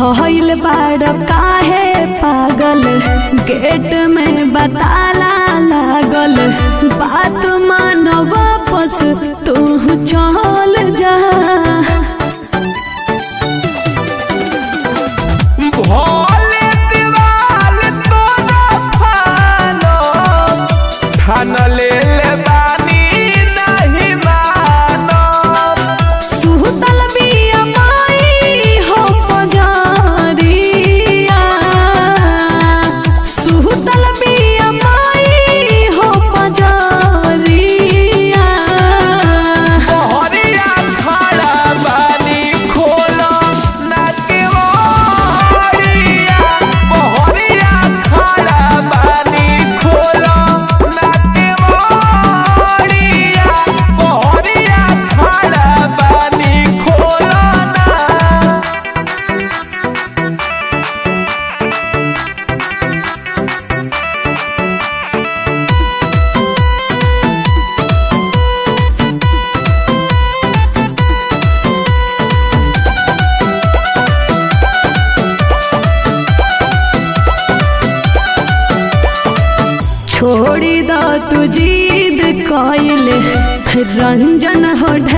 भइल बाड़ काहे पागल गेट में बताला लागल बात मान वापस तू चल जा भोले दीवाल तोरा फानो ठान ले ले बानी नहीं मानो सुतल बिया माई हो पजारिया सुतल बिया माई हो पजारिया मोहरिया खड़ा बानी खोलो ना के मोहरिया मोहरिया खड़ा बानी खोलो ना के मोहरिया मोहरिया खड़ा बानी खोलो ना छोड़ी द तू जीद कइले रंजन हो ढेर